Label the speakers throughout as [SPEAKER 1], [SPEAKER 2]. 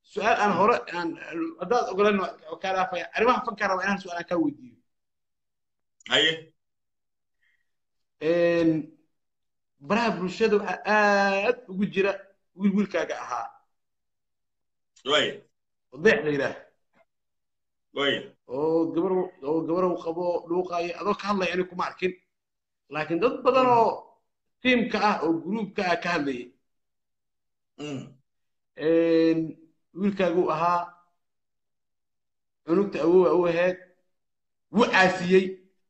[SPEAKER 1] su-aal aan hore aan haddaad ogolan kaa dhaafaya arrimaha fankaa raba inaan su-aal aan kaa weydiiyo
[SPEAKER 2] haye
[SPEAKER 1] baraha bulshada waxaa aad ugu jira wiil wiilkaaga ahaa
[SPEAKER 2] waya
[SPEAKER 1] odeex la yidhaah
[SPEAKER 2] waya
[SPEAKER 1] oo gabar oo gabarow qabo dhuuqaayo adoo ka hadlaya ani kuma arkin laakiin dad badan oo tiimka ah oo gruubka ah ka hadlayay wiilkaaguu ahaa cunugta awowa u ahayd wuu caasiyey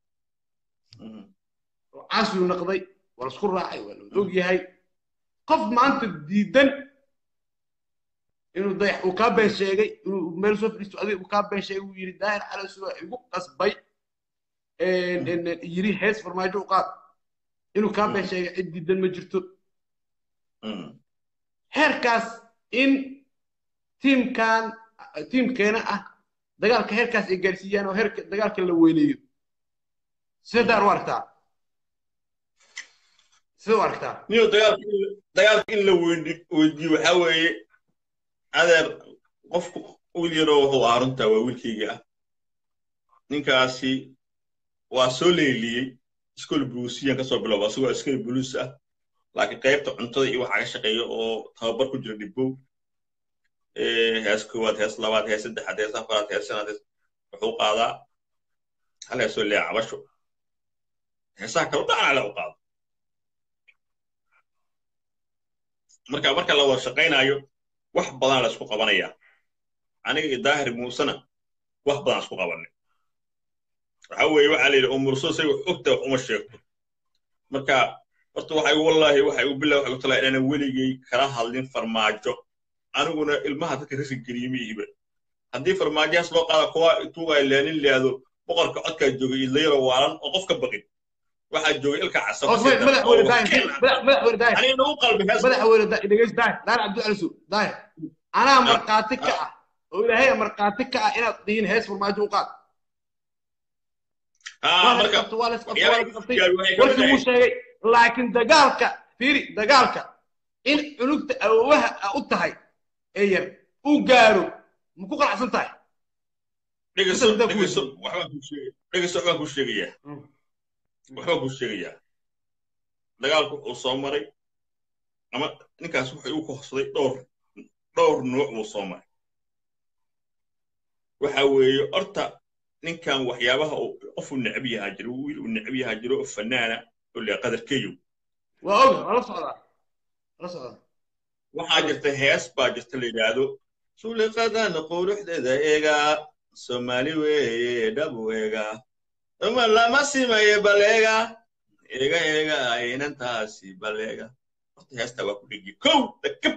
[SPEAKER 1] oo caasiyu naqday waa la isku raacay waa la og yahay qof maanta diidan inuu dayax uu kaa been sheegay inuu meel soo fadhiisto adiga uu kaa been sheegay uu yidhi daahir calas waa igu qasbay yiri hees farmaajo u qaad inuu kaa been sheegay cid diidan ma jirto heerkaas in tiimkan tiimkeena ah dagaalka heerkaas ay gaarsiiyaan oo heerka dagaalka la weyneeyo sidaad u aragtaa sida u aragtaa
[SPEAKER 2] niyo dagaalka in la weydiiyo waxaa weeye adeer qofku wiil yaroo wuxuu ahaa runtaa waa wiilkayga ah ninkaasi waa soo leeliyey iskool buluusiyan ka soo bilowba asagoo iskool buluus ah laakiin qaybta cuntada iyo waxaa ka shaqeeya oo tababar ku jira dhibbow hees koowaad hees labaad hees saddexaad hees afaraad hees shanaad hees wuxuu qaadaa hal heesoo leeya cabasho heesaha kale dhacnale u qaado marka marka la wada shaqaynayo wax badan la isku qabanayaa aniga iyo daahir muusena wax badan isku qabanay waxa weeye waxaa la yidhi umurso say wax ogta wax uma sheegto marka horta waxay wallaahi waxay u bilaa waxay u talaa inaanan weligay kala hadlin farmaajo aniguna ilmaha dadka rasi geliye ma ihiba haddii farmaajahaas loo qaada kuwa intuu ay leenin leado boqorka codkaa joogay idlayaro waalan oo qof ka baqin waxaa joogay ilka
[SPEAKER 1] casabmadaxweyne anaa markhaati ka ah oo ilaahay markhaati ka ah inaad dhihin hees farmaajo u qaad warkii wuu sheegay laakiin dagaalka fiiri dagaalka in cunugta awowaha u tahay ee yar uu gaaro ma ku qalacsan tahay
[SPEAKER 2] dhegeyso dhegeyso waxbaan kuu sheegayaa waxbaan kuu sheegayaa dagaalku wuxuu soo maray ama ninkaas wuxuu u kohsaday dhowr dhowr nuuc buu soo maray waxa weeye horta ninkan waxyaabaha qof uu necab yahaa jiro wiil uu necab yahaa jiro oo fanaana oo lea qadarkeeyo
[SPEAKER 1] waa oga waa la socdaa la socdaa
[SPEAKER 2] waxaa jirta hees baa jirta la yidhaahdo suliqadan quruxdeeda eegaa soomaali weeye dhabu eegaa uma lama simaye baleega eega eega inantaasi baleega horta heestaa waa ku dhegi kow dakab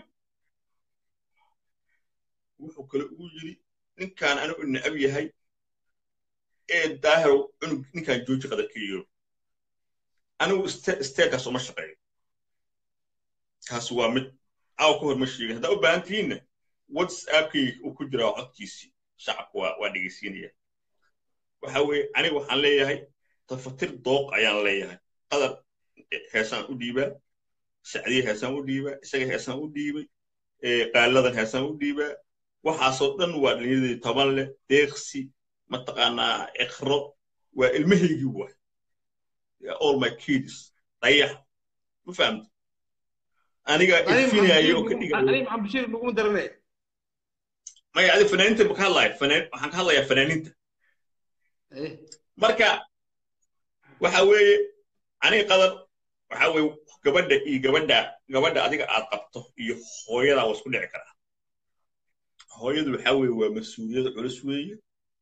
[SPEAKER 2] wuxuu kale ugu yidhi ninkaan anigu necab yahay ee daahirow cunug ninkaan jooji qadarkeeyo anigu steerkaas uma shaqeeyo kaas waa mid caawa ka hor ma sheegin haddaa u baahan tihiinna whatsappkayga uu ku jiraa codkiisii shacabku waa waa dhegeysiinaya waxa weeye aniga waxaan leeyahay tafatir dooq ayaan leeyahay qadar heesaan u dhiibaa sacdiye heesaan u dhiibaa isaga heesaan u dhiibay qaaladan heesaan u dhiibaa waxaasoo dhan waa dhallinyaradii toban leh deeqsi mataqaanaa iqro waa ilmahaygii waay all my kids dayax ma fahamta aniga ifinayo oo ka
[SPEAKER 1] dhigay
[SPEAKER 2] maya adi fanaaniinta ma ka hadlaya fanaan waxaan ka hadlayaa fanaaniinta marka waxa weeye aniga qadar waxa weeye gabadha iyo gabadha gabadha adiga aad qabto iyo hooyada waa isku dhici karaa hooyadu waxa weeye waa mas-uuliyad culus weeye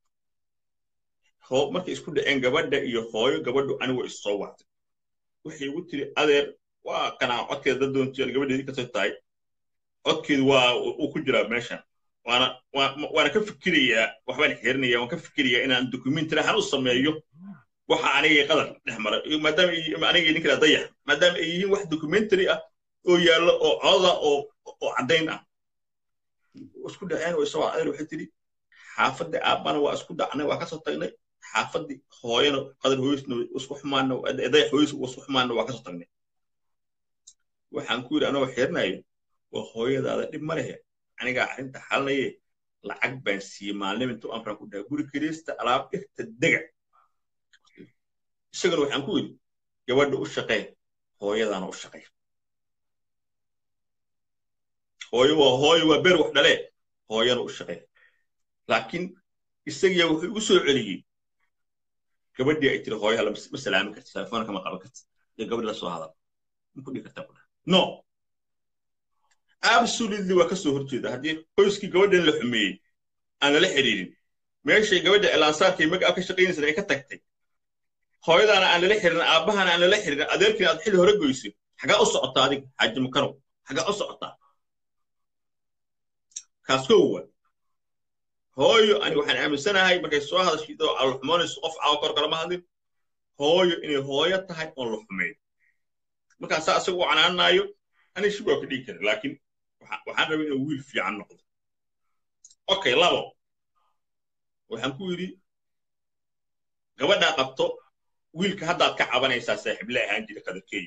[SPEAKER 2] markay isku dhaceen gabadha iyo hooyo gabadhu anigu issoo wactay waxay igu tiri adeer waa kanaa codkeeda dad doontiyan gabadheedii kasoo tahay codkeedu waa uu ku jiraa meeshan waana waana ka fikirayaa waxbaan xerinaya waan ka fikirayaa inaan documentary ahaan u sameeyo waxa anigay qadar dhex maray maadaama anigay ninka dayax maadaama ay yihiin wax documentary ah oo yaallo oo coda oo oo caddayn ah isku dhaceen oo isagoo adeer waxay tiri xaafadda aabbana waa isku dhacnay waa kasoo tagnay xaafaddi hooyana qadar hooyisna isku xumaana dayax hooyis isku xumaana waa kasoo tagnay waxaan ku yidhi anagoo xirinayo waa hooyadaada dhib ma lehe anigaa arrinta xalinaye lacag baan siiyey maalnima intuu amran ku dhahay guri kirista alaab dhirta dega isaguna waxaan ku yidhi gabadha u shaqee hooyadaana u shaqee hooyo waa hooyo waa beer wax dhalee hooyana u shaqee laakiin isagiya wuxuu igu soo celiyey gabadhii ay tiri hooyaha ma salaami karti telefoona kama qaban karti iyo gabadhi la soo hadal ma ku dhigi kartaa ku dhaha no absolutely waa ka soo horjeeda haddii qoyskii gabadhan la xumeeyey aan lala xiriirin meeshay gabadha elaansaarkii magaab ka shaqaynaysan ay ka tagtay hooyadaana aan lala xirin aabbahana aan lala xirin adeerkiina aad xilli hore goysay xagaa u socotaa adig xaaji makarow xagaa u socotaa kaas kow waa hooyo ani waxaan aaminsanahay markay soo hadashido alxumoonayso qof caawa kor kalama hadlin hooyo inay hooyo tahay oon la xumeyn markaan saa isagu u canaanaayo ani shi waa ka dhigi kara laakiin waxaan rabay inuu wiil fiican noqdo okay labo waxaan ku yidhi gabadhaa qabto wiilka haddaad ka cabanaysaa saaxiible ahaan jira kadarkeeyo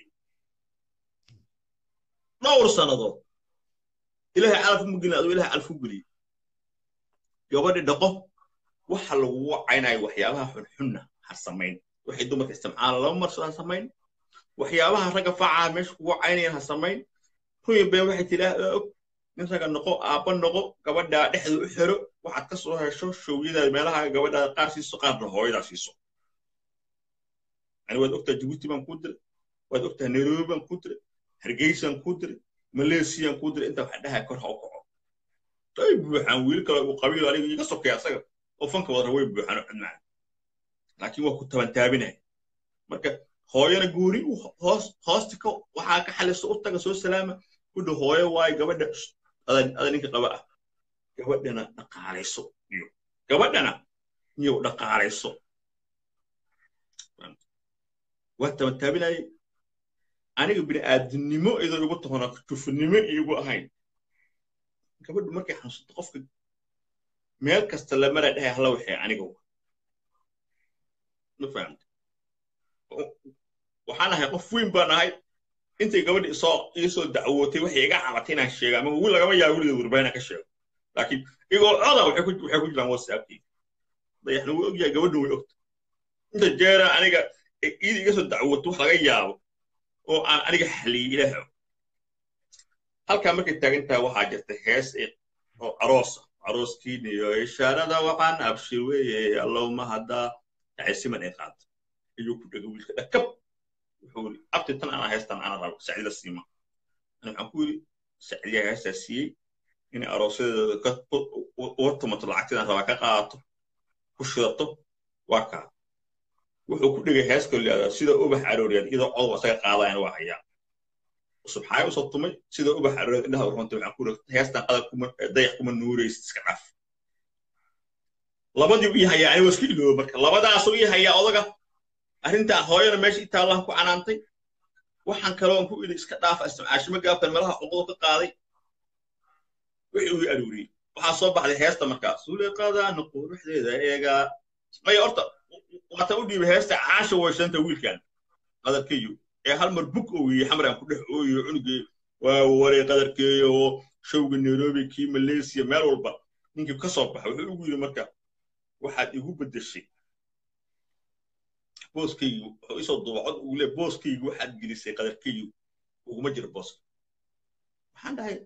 [SPEAKER 2] dhowr sannadood ilaahay calaf ma gelin aduu ilahay calaf u geliyey gabadhi dhaqo waxa lagu wacaynayo waxyaabaha xunxunna ha samayn waxay dumarka istimcaala laba marso ha samayn waxyaabaha ragga facaha meesha kugu wacaynayaan ha samayn ruya been waxay tidhaah og nin ragga noqo aabba noqo gabadhaa dhexda u xero waxaad ka soo hesho showyadaada meelaha gabadhaada qaar siiso qaarna hooyadaa siiso yani waad ogtaa jibuuti baan kuu diray waad ogtaa nairobi baan kuu diray hargeysaan kuu diray maleesiyaan kuu diray intaa waxa dhahaa kor ha u kaco ay buuxaan wiil kale uu qabiilo aniga iga sokeeya asaga oo fanka wadara way buuxaan oo cudmaan laakiin waa ku tabantaabinaya marka hooyana gooni hoos hoosta ka waxaa ka xaliso u taga soo salaama kudha hooyo waayo gabadha ada ninka qaba ah gabadhana dhaqaalayso iyo gabadhana niyow dhaqaalayso waa tabantaabinayay aniga bini'aadinimo idan igu tahona jufinimo iigu ahayn gabadhu markay xanuunsato qofka meel kasta la mara dhahay hala waxay aniga ma fahamta waxaan ahay qof weyn baan ahay intay gabadhi isoo iisoo dacwootay waxay iga cabatay inaan sheego ama wiil lagama yaabo weligeed warbaa inaan ka sheego laakiin igoo coda waxay ku jiraan whatsappkii dayaxna way ogyahay gabadhu way ogta inta jeera aniga iida iga soo dacwooto wax laga yaabo oo aan aniga xaliyey ilaaha halkaa markay taagan tahay waxaa jirta hees oo aroosa arooskiina iyo ishaarada waxaan abshir weeye allowma haddaa dhacaysiman ay qaata ayuu ku dhega wiilka dhakab wuxuu yiri abti tan ana heestan ana rabo sacdida siima ani waxaan ku yiri sacdiyaa heestaa siiyey inay aroosadeeda uga tumato lacagteedan rabaa ka qaadato ku shidato waa kaa wuxuu ku dhigay hees kaloo leedaa sida ubax arooriyad iyadoo codwa isaga qaadayana waa hayaa subxaaya usoo tumay sida ubax arooriyad indhaha runtay waxaan ku iri heestan qadar kuma dayax kuma nuuraysid iska dhaf labadii ii hayaa ani waa iska ilooba marka labadaasoo ii hayaa odaga arrintaa hooyana meesha i taallaan ku canaantay waxaan kaloon ku idhi iska dhaafa istimcaashimo gaabtan meelaha cuqudo ka qaaday wixii uu arooriyey waxaa soo baxday heesta markaas suliqadana quruxdeeda eegaa maya horta waata u dhiibay heesta caasha waysanta wiilkan qadarkeeyo ee hal mar bug ooyey xamraan ku dhex ooyo cunugii waa waray qadarkeeyo oo showga nairobi kii malaysia meel walba ninkii ka soo baxa wuxuu ugu yidhi marka waxaad igu beddeshay booskaygu wuxuu isoo duubacod ugu le booskaygu waxaad gelisay qadarkaygu uguma jiro booska waxaan dhahay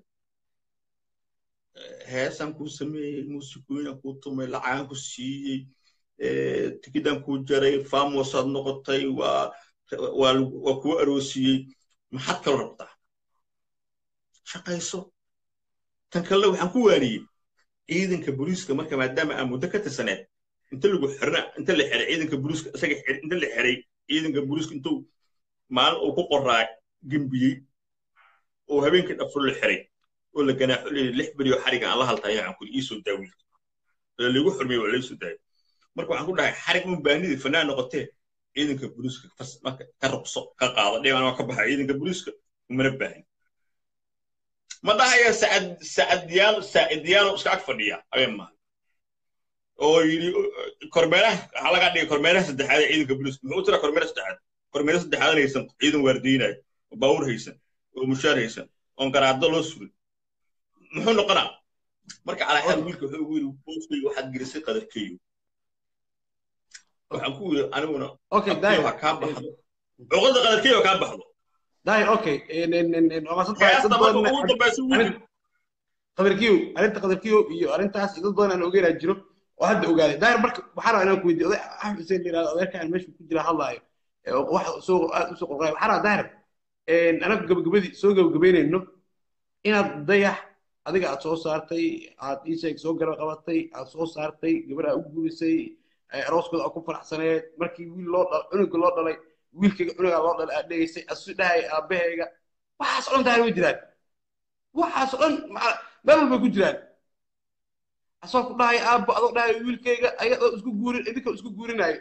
[SPEAKER 2] heesaan kuu sameeyey muusikooyinaan kuu tumay lacagaan ku siiyey tikidaan kuu jaray famosaad noqotay waa waa kuu aroosiyey maxaad kala rabtaa shaqayso tan kalena waxaan ku waaniyey ciidanka booliiska marka maadaama aan muddo ka tirsaneed inta lagu xirna inta la xiray ciidanka booliiska isaga inta la xiray ciidanka booliiska intuu maalin uu ku qoraa gembiyey oo habeenkii dhafur la xiray oo la ganaaxo leeyahay lix beri oo xariga aan la haltaya aan kuli iisoo daawiil ee lagu xurmiyey waa laysoo daayay marka waxaan ku dhahay xarig un baanidii fanaan noqotee ciidanka booliiska marka ka ruqso ka qaado dhiban waa ka baxa ciidanka booliiska umana baahin ma dhahaya sacad sacadiyaano saacidiyaano iska ag fadhiya habeen maaha oo yidhi kormeeraha waxaa laga dhigay kormeeraha saddexaad ee ciidanka booliiska muxuu tira kormeeraha saddexaad kormeeraha saddexaadan haysan ciidan waardiyinayo oo baawur haysan oo mushaar haysan oon garaado loo surin muxuu noqonaa marka calaa xaal wiilka wuxuu ugu yidhi booskayga waxaad gelisay qadarkeeyo waxaan ku yidhi aniguna
[SPEAKER 1] okay
[SPEAKER 2] abtiyo
[SPEAKER 1] daahir
[SPEAKER 2] ha kaa baxdo cuqada qadarkeeyo ha kaa baxdo
[SPEAKER 1] daahir okay en en en en waa maasan tahay dad
[SPEAKER 2] heesta marka
[SPEAKER 1] badan
[SPEAKER 2] ugu dambaysa wiilka
[SPEAKER 1] qadarkiyo arrinta qadarkiyo iyo arrintaas dad badan aan ogeynaa jiro oo hadda ogaaday daahir marka waxaan rabaa inaan ku weydiiyo oday axmed xuseen la yidhahdo odeerkaan meesha ku jira hadlaayo ee wax soo aad usoo qorqayo waxaan rabaa daahir anagu gabagabadii soo gabagabaynayno inaad dayax adiga aad soo saartay aad iisheeg soo garab qabatay aad soo saartay gabadha u guurisay arooskooda aad ku faraxsaneed markii wiil loo dhalay cunuga loo dhalay wiilkayga cunugaa loo dhalay aad dhegaysay asu dhahay aabahayga waxaas o dhan daahir way jiraan waxaas o dhan maca- meel walbay ku jiraan asoo ku dhahay aabbo adoo dhahay wiilkayga ayadoo isku guurin idinka isku guurinaayo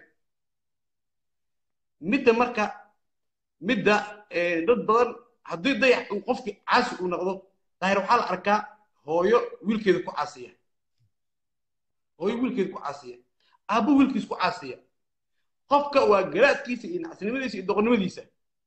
[SPEAKER 1] midda marka midda eh, dad badan haddii dayax uu qofkii caasi uu noqdo daahir waxaa la arkaa hooyo wiilkeeda ku caasiya hooyo wiilkeeda ku caasiya aabbo wiilkiisa ku caasiya qofka waa garaadkiisa iyo nacsinimadiisa iyo doqonnimadiisa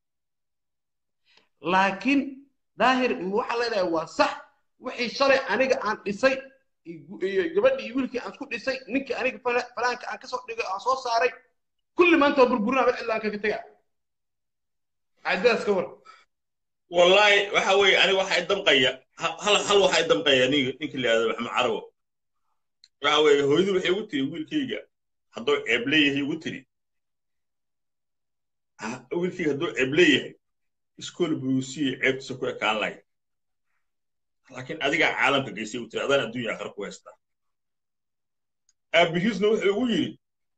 [SPEAKER 1] laakiin daahir waxaa leedahay waa sax wixii shalay aniga aan dhisay iyo iyo gabadhii iyo wiilkii aan isku dhisay ninkii aniga fala- falaanka aan kasoo dhigay aan soo saaray kulli maanta waa burburinaa mid cidlaan kaga tagaa caadadaas ka war
[SPEAKER 2] wallahi waxa weeye aniga waxa i damqaya ha- hal hal waxa i damqaya ninka ninka la yidhahdo maxamed carawo waxa weeye hooyadu waxay igu tiri wiilkayga hadduu ceeb leeyahay igu tiri Ha- wiilkayga hadduu ceeb leeyahay iskool buruusiya ceebtiisa ku ekaan lahay laakiin adigaa caalamka geysay igu tiri adaan adduunya aakhira ku haystaa aabihiisna wuxuu igu yidhi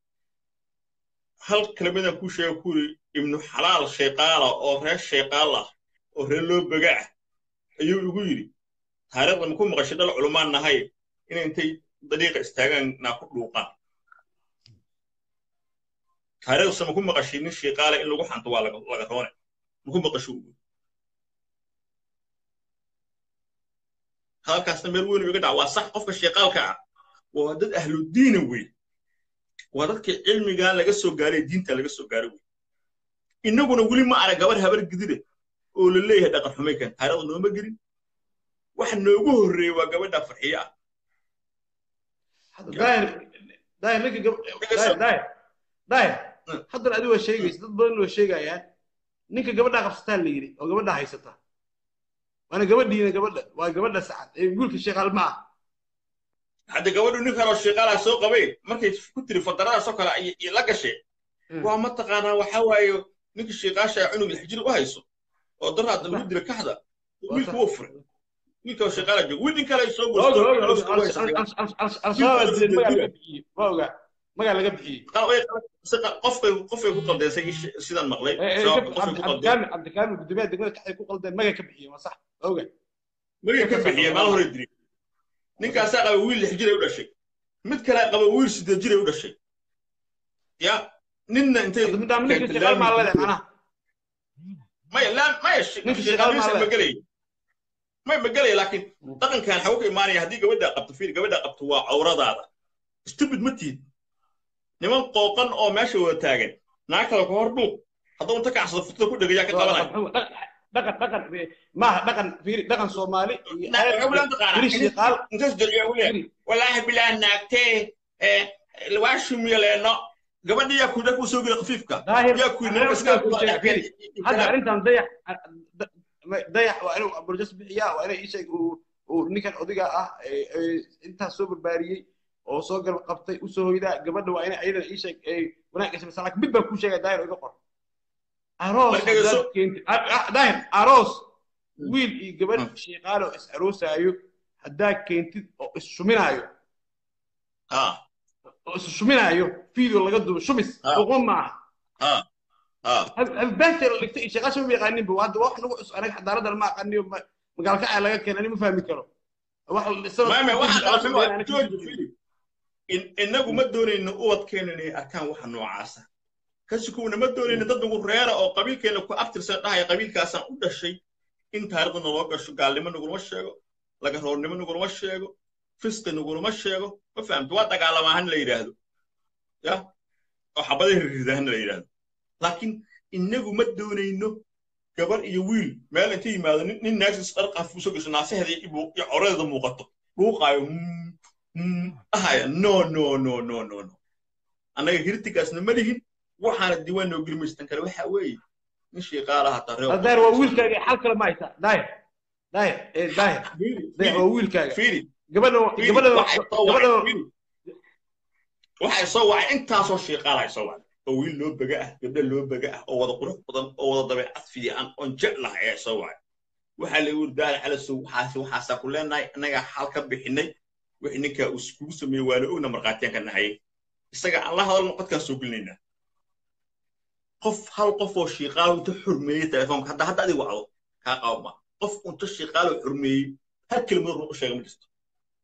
[SPEAKER 2] hal kelmadaan kuu sheega ku yidhi ibnu xalaal shayqaala oo reer shayqaal ah oo reer loo baga ah ayuu igu yidhi taariikhda maku maqashay dhal culumaan nahay inay intay dariiqa istaagaan naa ku dhuuqaan taariikhdase maku maqashay nin shayqaala in lagu xanto waa laga laga roone maku maqasho ugu halkaasna meel weyn iga dhaca waa sax qofka shayqaalka ah waa dad ahludiina wey waa dadka cilmigaa laga soo gaaray diinta laga soo gaaray wey innaguna weli ma arag gabar habar gidire oo la leeyahay dhaqan xumaykan taariikhda nooma gelin waxa noogu horreeyey waa gabadha farxiye ah
[SPEAKER 1] hadda daahir daahir ninka gab- daahir daahir daahir haddana adigu waa sheegaysa dad badan waa sheegayaan ninka gabadhaa qabsataa la yidhi oo gabadhaa haysata waana gabadhiina gabadha waa gabadha sacad ee wiilka sheekaal ma ah
[SPEAKER 2] hadda gabadhu nin kaloo shaqaalaa soo qabay markay ku tiri fadaradaasoo kale ay ay la gashay
[SPEAKER 1] Mm.
[SPEAKER 2] waa mataqaanaa waxaa waaye ninka shiiqaasha cunug lixjir u hayso oo daraadda lagu dila kaxda wiilka wuu furay wiilka oo shaqaala jooga wiil nin kale ay soo
[SPEAKER 1] Oga, oga, oga,
[SPEAKER 2] gosto
[SPEAKER 1] al- al- al- al-shabaab aa dileen magaa laga bixiyey ma oga magaa laga bixiyey
[SPEAKER 2] qofkay qofkay ku qaldeysay ish- sidaan maqlay
[SPEAKER 1] Eh, eh,
[SPEAKER 2] shabaab
[SPEAKER 1] gab-
[SPEAKER 2] qofkay ku qaldeen
[SPEAKER 1] cabdikaamil cabdikaamil guddoomiyaha degmada kaxay ku qaldeen magaa ka bixiyey waa sax ma oga
[SPEAKER 2] magay ka bixiyeen maal hore diri ninkaasaa qaba wiil lix jiray u dhashay mid kalea qaba wiil siddeed jiray u dhashay ya ninna intay
[SPEAKER 1] Hadda midaan ninka sheekaal maa leedahay macnaha
[SPEAKER 2] maya laa maya
[SPEAKER 1] Ninka shaqaal ma
[SPEAKER 2] shaqaalisa
[SPEAKER 1] leh.
[SPEAKER 2] ma gelay may ma gelay laakiin dhaqankan xagu ka imaanaya haddii gabadha qabto fiil gabadha qabto waa cawradaada stupid ma tihid niman qooqan oo meesha wada taagan naag kale ku hor dhuuq hadduu inta kacsado futada ku dhegayaa ka qabanaya
[SPEAKER 1] dhaqan dhaqan maaha dhaqan fiiri dhaqan soomaali iyo
[SPEAKER 2] Na- waxay u laan taqaanaa.
[SPEAKER 1] fiiri sheekaal
[SPEAKER 2] intaas jilciya u leeyahay
[SPEAKER 1] fiiri
[SPEAKER 2] walaahi bilaah naagtee ee waa shumyaleeno gabadha yaa kuidha kuu soo gela khafiifka
[SPEAKER 1] daahir
[SPEAKER 2] yaa kuidha
[SPEAKER 1] aniga
[SPEAKER 2] iskaa
[SPEAKER 1] kuu sheega, fiiri. hadda arrintan dayax dayax waa inuu burjas bixiyaa waa inay ii sheeg uu uu ninkan odiga ah ee- ee intaas soo barbaariyey oo soo garab qabtay u soo hoydaa gabadha waa inay ayadana ii sheeg ay wanaag gashay laakiin mid baan kuu sheegaya daahir oo iga qor aroos
[SPEAKER 2] Marka
[SPEAKER 1] haddaad
[SPEAKER 2] soo-
[SPEAKER 1] keentid ah, ah, daahir aroos
[SPEAKER 2] Mm.
[SPEAKER 1] wiil iyo gabadh
[SPEAKER 2] Mm.
[SPEAKER 1] shiiqaal oo is aroosaayo haddaa keentid oo is shuminaayo
[SPEAKER 2] ha
[SPEAKER 1] oo is shuminaayo video laga duubo shumis
[SPEAKER 2] Ah.
[SPEAKER 1] luqma maaha
[SPEAKER 2] ha ha
[SPEAKER 1] albaabta la dhigtay shaqaasha ma yaqaanin ba hadda wax nagu cusub anaga xadaarada ma aqaaniyo magaalka ay laga keenay ma fahmi karo wax
[SPEAKER 2] maame waxa jooji filip innagu ma doonayno ubadkeena inay arkaan waxa noocaasa kasikuuna ma doonayno dad nagu reera oo qabiilkeena ku abtirsan dhahaya qabiilkaasaan u dhashay in taariikhda naloo gasho gaalnimo nagulama sheego lagaroornimo nagulama sheego fisqi nagulama sheego ma fahamto waa dagaalamahan la yidhaahdo ya oo xabadaha rirridahan la yidhaahdo laakiin innagu ma doonayno gabar iyo wiil meel inta yimaado nin nin naagsis dhar qafuuso gasho naasaheeda iyo ibu- iyo coreeda muuqato dhuuqaayo ahaya no no no no no no annaga hirtigaasna ma lihin waxaana diiwaan noo gilmaystan kale waxa weeye nin shiiqaalaha taree
[SPEAKER 1] daahir waa wiilkaaga xal kale ma haysaa daahir daahir ee daahir daahir waa wiilkaaga
[SPEAKER 2] fiiri
[SPEAKER 1] gabadha gabadha gabadha
[SPEAKER 2] waxay soo wacay intaasoo shiiqaalahay soo wacay oo wiil loo bega ah gabdha loo bega ah oo wada qurux badan oo wada dabeecad fiican oon jeclaha ayaa soo wacay waxaa la yiri daal calasow waxaas waxaasaa ku leenahay annagaa xal ka bixinay wixii ninkaa uu iskugu sameeyey waana ogna markhaatiyaan ka nahayay isaga aan la hadalno qodkaan soo gelinaynaa qof hal qof oo shiiqaalo inta xurmeeyey telefoonka hadda hadda adiga wacdo kaa qaban ma qof unta shiiqaalo xurmeeyey hal kelimad run u sheega ma jirto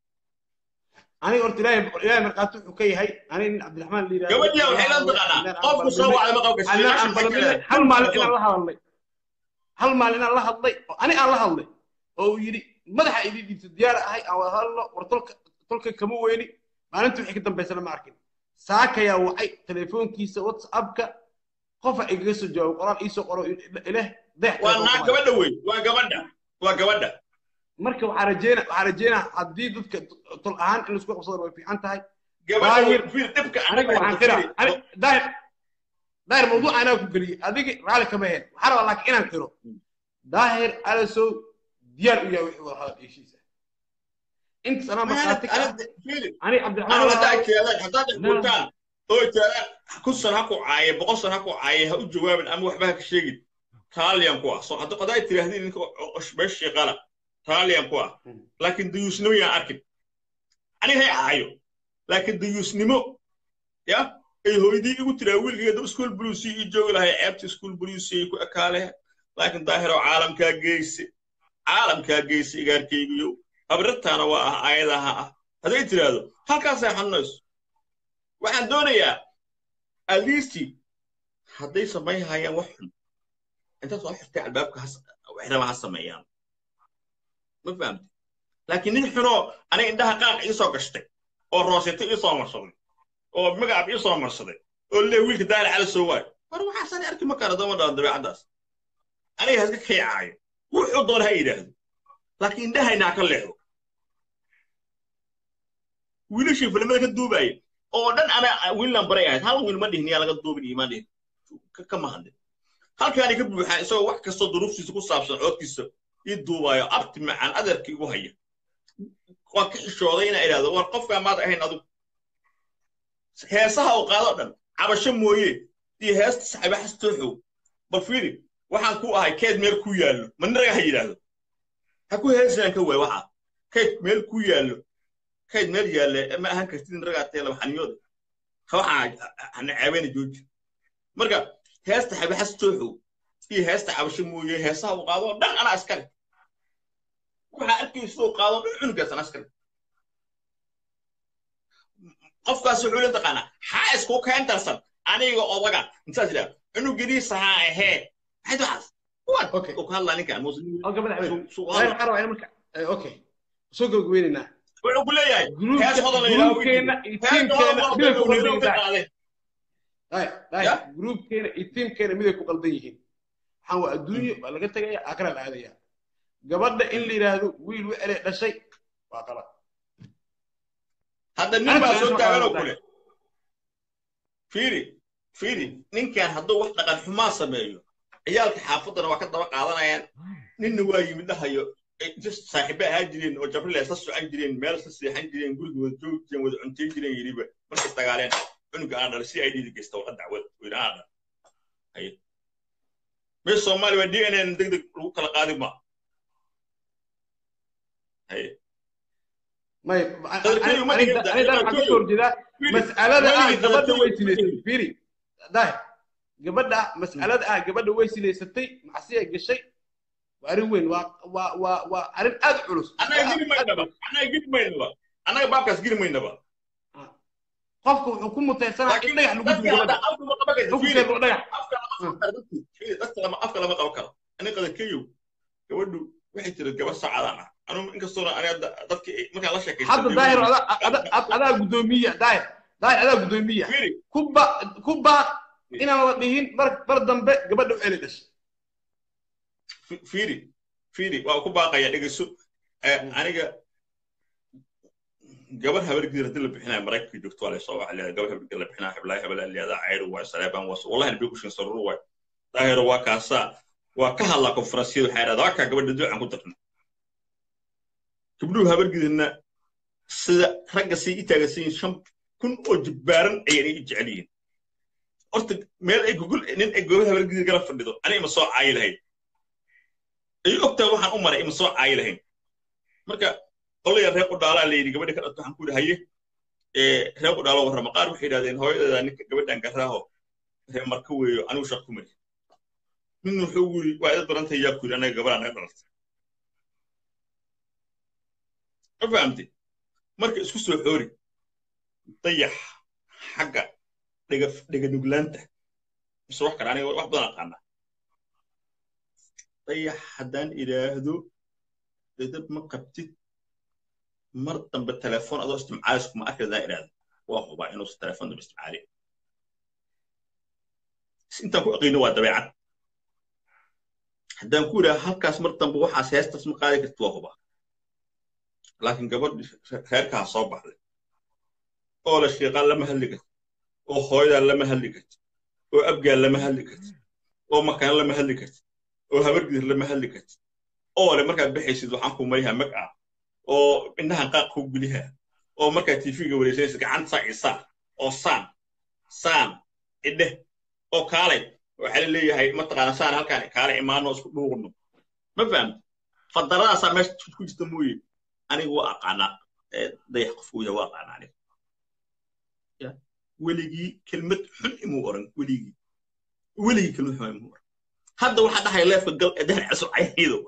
[SPEAKER 1] aniga horta ilaahay ilaahay markhaati wuxuu ka yahay aniga nin cabdiraxmaan la yidhahdo
[SPEAKER 2] gabadhiya waxay la taqaanaa qofku soo wacday ma qabka
[SPEAKER 1] anaa aan balanay hal maalin inaan la hadalnay hal maalin inaan la hadlay oo ani aan la hadlay oo uu yidhi madaxa idin dhiibto diyaar ahay aan wada hadalno war tolka tolka kama weyni maalinta wixii ka dambaysana ma arkin saakayaa wacay telefoonkiisa whatsappka qofa igaga soo jawaabo qoraal iisoo qoro ileh deex
[SPEAKER 2] waa naa gabadha wey waa gabadha waa gabadha
[SPEAKER 1] marka waxaa rajeyna waxaa rajeynaa haddii dadka tol ahaan in laisku qabsado way fiican tahay
[SPEAKER 2] gabadha
[SPEAKER 1] Daahir,
[SPEAKER 2] wey fiir dhibka
[SPEAKER 1] aniga waxaan qiraa ani- daahir daahir mawduuc anaa ku geliyey adigi raalli kama heen waxaa rabaa laakiin inaan qiro daahir alasow diyaar u yahay wixii wada hadal heshiisa intaas anaa markhaati ka ah ani cabdiraxmaan
[SPEAKER 2] أنا
[SPEAKER 1] walaal-
[SPEAKER 2] هذا كذا هذا بوتان أو كذا كل سنة هكو عاية بقول سنة هكو عاية هو جواب أما وحبها كشيء تالي أم كوا صح هذا قضايا تري هذه إنك إيش بس شغالة تالي أم كوا لكن ديوس نمو يا أركب أنا هي عايو لكن ديوس نمو يا إيه هو يدي يقول ترى أول كذا سكول بلوسي يجوا لها عبت سكول بلوسي يكو أكاله لكن ظاهر عالم كجيس عالم كجيس إيجار كيجيو أبرتنا وآه عايدها hadday tiraahdo halkaasay xanuunayso waxaan doonayaa alisti hadday samayn hayaan wax xun intaad soo xirtay albaabka has- waxraba ha sameeyaan ma fahamti laakiin nin xunoo aniga indhaha qaaq iisoo gashtay oo roosito iisoo marsaday oo magacaab iisoo marsaday oo lee wiilka daali cala soo waayo war waxaasani arki ma kara dama dhalan dabeecaddaas aniga haska kaycaayo wuxuu doona ha yidhaahdo laakiin indhahaynaa ka leexdo wiilashii filimada ka duubaaya oo dhan ana wiilan baray ahayd hal wiil ma dhihin yaa laga duubin iimaan dhihin Ka- kama hadlin halkaani ka buuxaa isagoo wax kastoo duruuftiisa ku saabsan coodkiisa ii duubaayo abti macaan adeerkii igu haya waan ka xishooday inaa idhaahdo war qofkaa maad ahayn adigu heesaha uu qaado dhan cabasho mooye iyo heesta saxiiba xastooxow bal fiiri waxaan ku ahay keed meel ku yaallo maniraga ha yidhaahdo ha ku heesaan ka waay waxaa keed meel ku yaallo kayd meel yaalle ma ahaan kartid in ragaa tee laba xaniyooda waxaa hana ceebeyna jooji marka heesta xabaxas tooxow iyo heesta cabasho mooye heesaha uu qaado oo dhan anaa iskale waxaa arkaysa siduu qaado dhan cunugaas anaa iskale qofkaas wuxuu la taqaanaa xaa isku keentarsan aniga odaga intaas idhaa cunugadiisa ha ahee maxayd waxaas kuwan
[SPEAKER 1] Okay.
[SPEAKER 2] uu ka hadlaa ninkan muslim
[SPEAKER 1] Okay, madaxweyne.
[SPEAKER 2] Suu- suu
[SPEAKER 1] Daahir
[SPEAKER 2] hadlaa.
[SPEAKER 1] waxaan rabaa in marka eh, okay soo gabagabeynaynaa
[SPEAKER 2] wuxuu ku leeyahay
[SPEAKER 1] Gruubka-
[SPEAKER 2] hees hodan la yidhaahdo
[SPEAKER 1] gruubkeena iyo
[SPEAKER 2] hees hodan
[SPEAKER 1] tiimkeena
[SPEAKER 2] waa
[SPEAKER 1] miday ku
[SPEAKER 2] wadada
[SPEAKER 1] qaldan
[SPEAKER 2] uu ka
[SPEAKER 1] yihiin
[SPEAKER 2] qaaday
[SPEAKER 1] daahir daahir
[SPEAKER 2] Ya?
[SPEAKER 1] gruubkeena iyo tiimkeena miday ku qaldan yihiin waxaan waa adduunyo waa laga tegaya aakhira la aadaya gabadha in la yidhaahdo wiil wecele dhashay waa qalad
[SPEAKER 2] hadda nin
[SPEAKER 1] Aniga
[SPEAKER 2] baa
[SPEAKER 1] aan
[SPEAKER 2] soo
[SPEAKER 1] ma
[SPEAKER 2] taaganoo
[SPEAKER 1] qaadanayo.
[SPEAKER 2] kule fiiri fiiri ninkan hadduu wax dhaqan xumaa sameeyo ciyaalka xaafaddana waa ka daba qaadanayaan ninna waa yimid dhahayo ay just saaxiibe ahaa jireen oo jabrile isla socon jireen meel isla seexan jireen guriga wada joogi jireen wada cuntayn jireen yidhiba markay dagaaleen cunuga aan dhalay si ay dhiidi geysta waa dacwad weyne aan dhal haye meesha soomaaliya waa d n n deg deg lagu kala qaadi ma haye
[SPEAKER 1] may
[SPEAKER 2] Qadarkeedu ma dhihin,
[SPEAKER 1] aniga waxaan ka soo horjeedaa
[SPEAKER 2] Fiiri,
[SPEAKER 1] mas'alada ah
[SPEAKER 2] weligii
[SPEAKER 1] gabadha way
[SPEAKER 2] qadarkeedu-
[SPEAKER 1] silaysatay fiiri daahir gabadha mas'alada ah gabadha way silaysatay macsiya gashay waa arrin weyn waa waa waa waa arrin aad u culus
[SPEAKER 2] annaga geli maynaba annaga geli maynaba annaga baabkaas geli maynaba
[SPEAKER 1] qofka wuxuu ku mutaysanaa in dhagax lagu
[SPEAKER 2] dadka
[SPEAKER 1] dubo
[SPEAKER 2] hadda
[SPEAKER 1] gabadha
[SPEAKER 2] afka ma qaban kartid. Fiiri,
[SPEAKER 1] xukunkeedu waa dhagax
[SPEAKER 2] afka lama qaban karo dadku. Fiiri, dadka lama- afka lama qaban karo aniga qadarkeeyow gabadhu waxay tiri gabar sacadaan ah anugu inkastoona aniga da- dadka markaan la sheekaysan
[SPEAKER 1] hadda daahir adaa adaa- adaa adaa guddoomiya daahir daahir adaa guddoomiya
[SPEAKER 2] fiiri
[SPEAKER 1] ku ba ku baaq inaan la dhihin mar mar dambe gabadha u celi dhashay
[SPEAKER 2] fi- fiiri fiiri waa ku baaqaya dhegeyso Eh, aniga gabar habargidir haddii la bixinayo maraykanka joogto waa laysoo waxa leedahay gabar habargidir la bixinayo heblaay hebel leedaa cayr waay saleebaan waas wallahi nabi kushin saruru waay daahiro waa kaasaa waa ka hadlaa konferansiyada waxay idhahdaa waa kaa gabadha duucan ku darna gabdhuhu habargidirna sida ragga sii i taagansan yihiin shan kun oo jibbaaran ayaan i jecel yihiin horta meel ay gogol nin ay gobol habargidir gala fadhido ani ima soo caayi lahayn ay ogtaa waxaan u maray ima soo caayi lahayn marka qolaya reer qudhaalaa la yidhi gabadha ka dhabta waxaan ku yidhi haye reer qudhaalo warrama qaar waxay yidhahdeen hooyadeeda ninka gabadhan garaaho reer marka weeyo anigu shaq ku mari nin wuxuu yidhi waa ida barantay yaa ku yidhi anaga gabadha naga dhalatay ma fahamtay marka isku soo xoori dayax xagga dhega dhega nuglaanta mise wax kale aniga wax badan aqaanaa dayax haddaan idhaahdo edab ma qabtid mar dambe telefoon adoo istimcaalis kuma arki haddaan idhaahdo waa hubaa inuusan telefoon dambe istimcaalin intaan ku aqiino waa dabeecad haddaan ku idhaha halkaas mar dambe waxaas heestaas ma qaadi kartid waa hubaa laakiin gabadh reerkaa soo baxday oo la shiiqaan lama hadli karti oo hooyadaa lama hadli karti oo abgaan lama hadli karti oo makaan lama hadli karti oo habargidir lama hadli karti oo le markaad baxaysid waxaan ku marihaa mag ah oo indhahan qaaq ku guliha oo markaad tiifiga wareegsanaysid gacanta saa isaa oo saan saan idheh oo kaalay waxaa la leeyahay mataqaana saan halkaan kaalay imaano isku dhuuqno ma fahamta fadarradaasaa meesha ku jirta mooye aniga waa aqaanaa dayax qofku yahay waa aqaanaa aniga weligii kelmad xun imuu oran weligii weligii kelmad xun imuu oran hadda waxaa dhahay leefka gal ee dahar caso cayaydo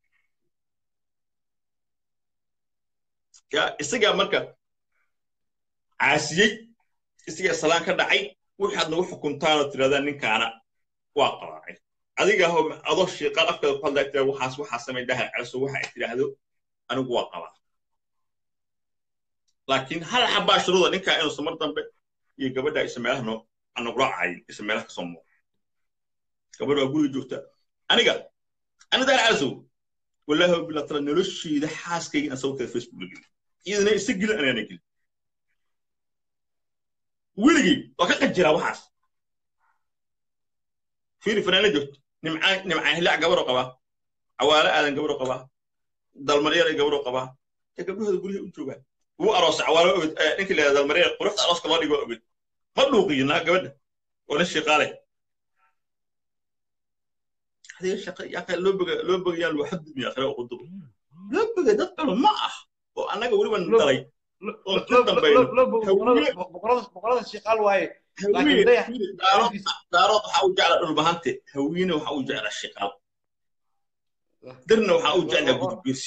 [SPEAKER 2] ya isagaa marka caasiyey isagaa salaan ka dhacay waxaad nagu xukuntaanoo tirahdaan ninkaana waa qabaacay adiga aho adoo shiiqaan afkeeda ku hadlaa tira waxaas waxaa samay dahar caso waxa ay tidhaahdo anigu waa qabaa laakiin hal xabaa shuruuda ninkaa inuusan mar dambe iyo gabadha isa meelaha noo anagula cayin isa meelaha kasoo muuqo gabadha waa guriga joogta aniga ani dahar casow wallaahi wabilaa tala nolosheeda xaaskayga inaan sawirkeeda facebook la gelin iyadana isa gelin anaana gelin weligii waa ka qajiraa waxaas fiiri fanaana joogto nimcaan nimcaan hilaac gabadhoo qabaa cawaale aadan gabadhoo qabaa dalmaryar gabadhoo qabaa ee gabdhahooda guryaha u joogaan wuu aroosay cawaalo oged ninkii leedaa dalmaryar quruxda arooska loo dhigo oged ma dhuuqiyo naa gabadha oo nin shiiqaale adiga shaqa yaqa loo boga loo bogayaan loo xadgudmiya akhira oo quduba loo bogay dad culu ma ah oo annaga weliba dalay oo ka dambayno
[SPEAKER 1] boqorada shiiqaal waaye
[SPEAKER 2] daarood waxaa u jecla dhulbahante hawiine waxaa u jecla shiiqaal dirna waxaa u jeclaa gudubirsi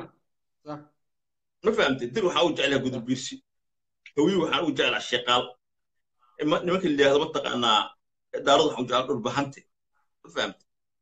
[SPEAKER 2] ma fahamtay dir waxaa u jeclaa gudubirsi hawiye waxaa u jeclaa shiiqaal nimanka layihahdo mataqaanaa daarood waxaa u jeclaa dhulbahante ma fahamtay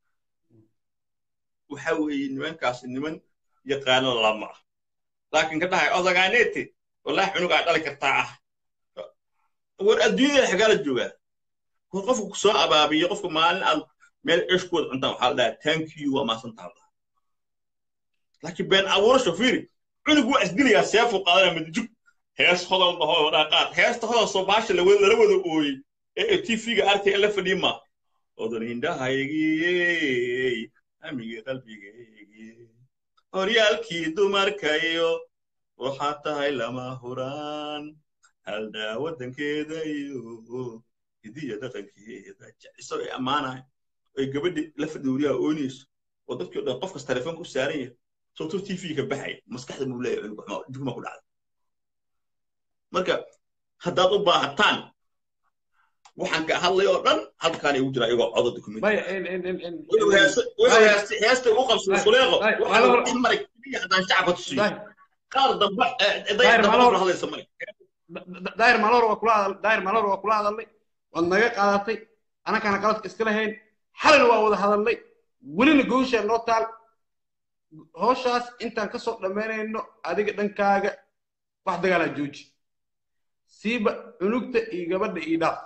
[SPEAKER 2] waxa weeye nimankaasi niman yaqaano lama ah laakiin ka dhahay odagaanete wallahi cunugaa dhali kartaa ah war adduunyada xagaala joogaa war qofka ku soo abaabiyo qofka maalin aad meel ceshkooda cuntaan waxaa la dhahaa thank you waa maasantaa laakiin been abuurasho fiiri cunug waa isdilayaa seefuu qaadanaya madjug hees hodol dhaho dhaqaad heesta hodol soo baasha lala wada ooyey ee tv-ga arkay la fadhiima odan indhahaygii amigii qalbigaygii horyaalkii dumarkayo waxaa tahay lama huraan haldhaa waddankeeda iyo hidiya dhaqankeeda jeciso ay ammaanahay ay gabadhi la fadhi wariyaha oonayso oo dadkii o dhan qof kas telefoonka u saaran yahay sababtoo tv ka baxaya maskaxda buu leeyahay jugma ku dhacda marka haddaad u baahataan waxaan ka hadlay oo dhan halkaan igu jira iyagoo codo documentheesta ugu qabsada suleeqo waxaa maray keliya haddaan shacabka tusiyo qaar dambe dayar hadlaysa male
[SPEAKER 1] daayir maalor waa kula hadal daayir maalor waa kula hadalnay waad naga qaadatay annakaana qaladka iska lahayn xalina waa wada hadalnay welina gooshaa noo taal hooshaas intaan ka soo dhammaynayno adiga dhankaaga wax dagaalaa jooji siiba cunugta iyo gabadha iyo dhaaf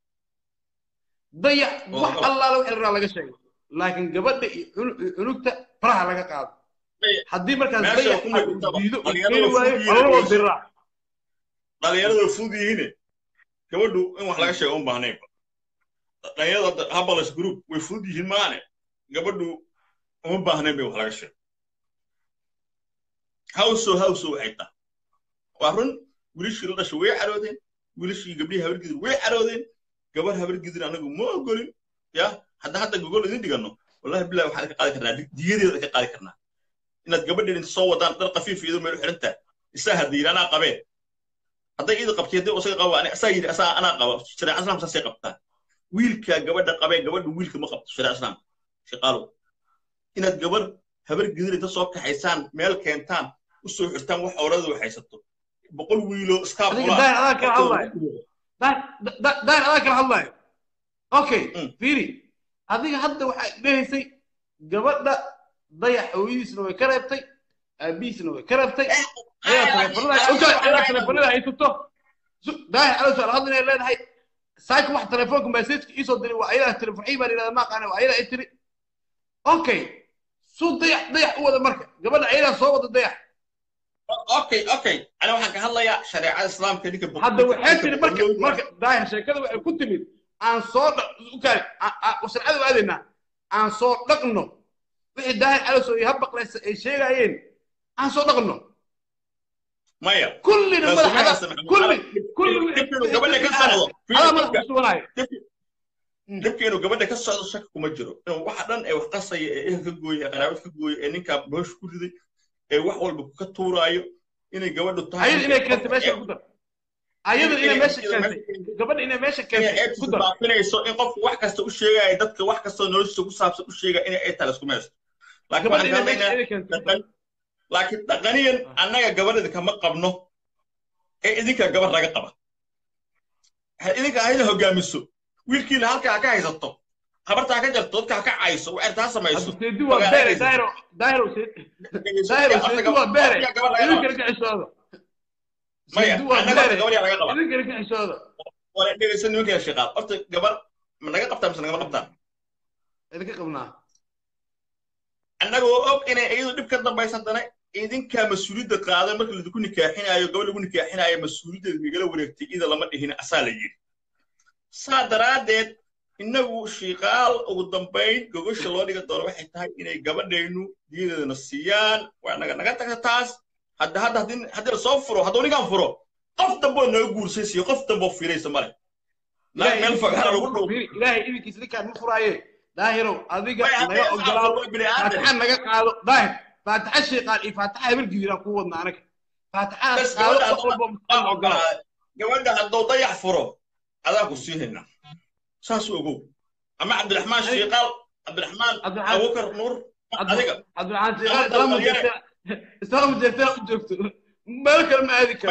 [SPEAKER 1] dayac wax allaala wixii la laga sheegay laakiin gabadha iyo cunugta faraha laga qaado haddii markaas dayac diido keeni waayo alala wada diraa
[SPEAKER 2] dhalinyaradu way fudud yihiine gabadhu in wax laga sheego un baahnayba dhalinyarada habalas group way fudud yihiin maane gabadhu uma baahnayn bay wax laga sheego hawso hawso waxay tahay waa run wiilashii la dhashay way caroodeen wiilashii gabdhihii habargidir way caroodeen gabar habargidir anagu ma ogolin ya hadda hadda gogol idin dhigano wallahi bilahi waxaan ka qaadi karnaa diyadeeda ka qaadi karnaa inaad gabadheed inta soo wadaan dhar qafiif iyadoo meel xiran tahay isaa hadda yidhi anaa qabeen hadday iida qabtay haddii isaga qabo asaa yidhi asaa anaa qaba shareeca islaamka saasay qabtaa wiilka gabadha qabee gabadha wiilka ma qabto shareeca islaamka shaqaalow inaad gabar habar gidir inta soo kaxaysaan meel keentaan u soo xirtaan wax awradu haysato boqol wiilo iskaab
[SPEAKER 1] adiga daahir adaa kala hadlayo daahir adaa kala hadlayo okay fiiri adiga hadda waxaa dhehaysay gabadha dayax hooyadiisna way ka reebtay aabihiisna way ka reebtay ayaa telefonada haysato daahir adaa soo hadla inay leedahay saaka wax telefoonka messageka iisoo diray waa ayadaa tiri farxii baan yidhahda ma aqaana waa ayadaa ay tiri okay suu dayax dayax u wada marka gabadha ayadaa soo wada dayax
[SPEAKER 2] okay okay ana waxaan ka hadlayaa shareecada islaamka ninka
[SPEAKER 1] hadda waxay tiri marka marka daahir sheekada waxay ku timid aan soo ukaari sharcada u aadaynaa aan soo dhaqno wixii daahir calosow iyo habaqlaysa ay sheegayeen aan soo dhaqno
[SPEAKER 2] maya
[SPEAKER 1] kullina madaxada kulli kulli
[SPEAKER 2] gabadha ka socdo
[SPEAKER 1] adaa madax kusuganaayo
[SPEAKER 2] dhibka inuu gabadha ka socdo shaki kuma jiro inuu waxa dhan ee wax qasaya ee ehel ka gooya ee qaraabad ka gooya ee ninkaa boosha ku riday ee wax walba ka tuuraayo inay gabadhu tahay
[SPEAKER 1] ayada inay keentay meesha ku dar ayada inay meesha keentay gabadha inay meesha keentay ku dar
[SPEAKER 2] baafinayso in qofku wax kasta u sheegaya dadka wax kasta noloshiisa ku saabsan u sheegaya inay ay tahay isku meesto laakiin waxaan ka hadlaynaa laakiin dhaqaniyan annaga gabadhida kama qabno ee idinka gabadh laga qaba idinka hayda hogaamiso wiilkiina halkaa ka haysato habartaa ka jarto dadka ha ka cayso waxay taa samayso
[SPEAKER 1] seedi waa beere daahiro daahiro daahiro seedi waa beere idinkana ka xishooda
[SPEAKER 2] maya annaga gabadh laga qaba
[SPEAKER 1] idinkana ka xishooda
[SPEAKER 2] wala dhegeysa nimanka shaqaal horta gabar ma naga qabtaa mise nagama qabtaan
[SPEAKER 1] idinka qabnaa
[SPEAKER 2] annagoo og inay iyadu dhib ka dambaysa haddana idinkaa mas-uuliyadda qaaday marka laidinku nikaaxinaayo gabadh lagu nikaaxinaayo mas-uuliyaddeeda migala wareegtay ida lama dhihin asaa la yidhi saa daraaddeed innagu shiiqaal ugu dambayn gogosha loo dhiga doono waxay tahay inay gabadhaynu diyadeedana siiyaan waa naga naga tagta taas hadda hadda haddii haddii lasoo furo hadduu ninkaan furo qof damboo naga guursay siiyo qof damboo fiiraysa male meel fagaara lagu dhow
[SPEAKER 1] ilaahay idinkiis ninkaan ma furaaye daahirow adiga naga ogolaado faataxa naga qaado daahir faataxa shiiqaal iyo faataxa habargidiraan kuu wadna anaga faataxaas qaado qof walbo mustaan ogolaa
[SPEAKER 2] gabadha hadduu dayax furo adaa ku sii haynaa saas ogow ama cabdiraxmaan shiiqaal cabdiraxmaan abubakar nuur adiga
[SPEAKER 1] cabdiraxmaan shiiqaal islaama jeertee islaama jeertee u joogto meel kale ma aadi